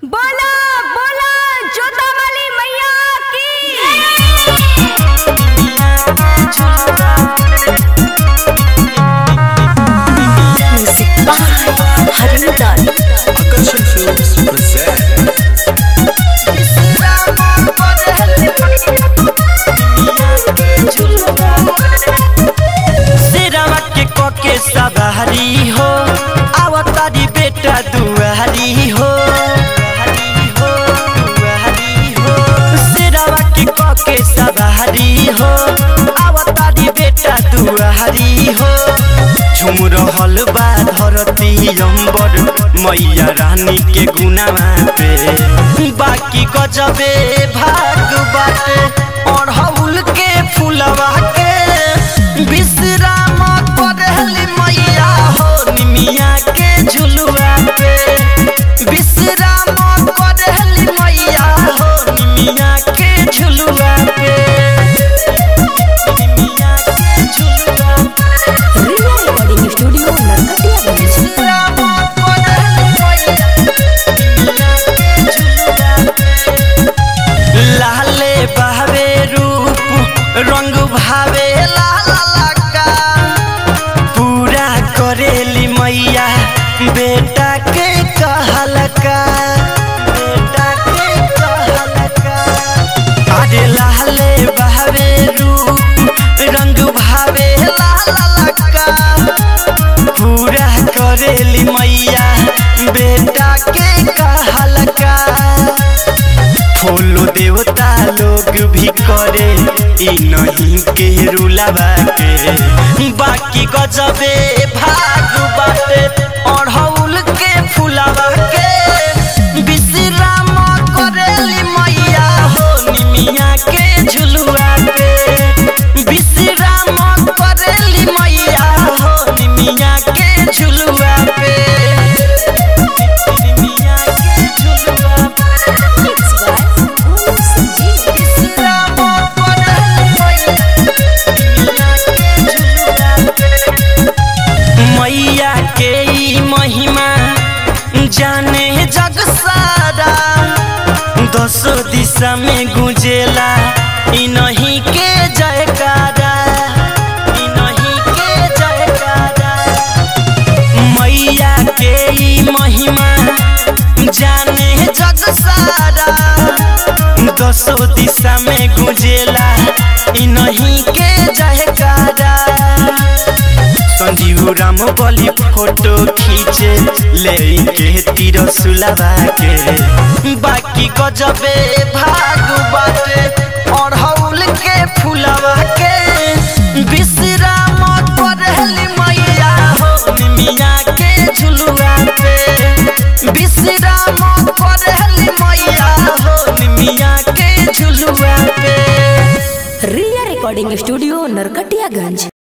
बोला बोला जोता वाली मैया की Music by Harindan. Akarshan Films present सिरवा के कोके सवारी हो आवतारी बेटा दुआरी हो सिरवा के कोके सवारी हो आवतारी बेटा दुआरी हो झुम रहल बा धरती अंबर मैया रानी के गुनावा पे बाकी गजबे भाग बाटे अढ़ौल के फुलवा के विश्राम करहली मैया हो निमिया के झुलुआ पे विश्राम करहली मैया हो निमिया के झुलुआ पे निमिया के झुलुआ पे Real Recording Studio, Narkatiya Ganj. लाले बहवे रूप रंग भावे लाला लका पूरा करेली मैया बेटा के कहलका बेटा के कहलका अरे लाले बहवे रूप रंग भावे लाला लका पूरा करेली मैया बेटा के कहलका फूलो देवता लोग भी करे ई नहीं के रुलावा के बाकी गजबे भाग बाटे अढ़ौल के फुलावा के विश्राम करेली मैया हो निमिया के झुलुआ पे विश्राम करेली मैया हो निमिया के झुलुआ पे निमिया के झुलुआ पे Mixed by Om Sanjeev. मैया के ई महिमा जाने जग सारा दसो दिशा में गुंजेला ई नहीं के जयकारा ई नहीं के जयकारा मैया के ई महिमा जाने जग सारा दसो दिशा में गुंजेला ई नहीं के जयकारा संजीव राम बली फोटो खींचे ले के तीर सुलवा के बाकी गजबे भाग बाटे अढ़ौल के फुलवा के विश्राम करहली मैया हो निमिया के झुलुआ पे विश्राम करहली मैया हो निमिया के झुलुआ पे Real Recording Studio, Narkatiya Ganj.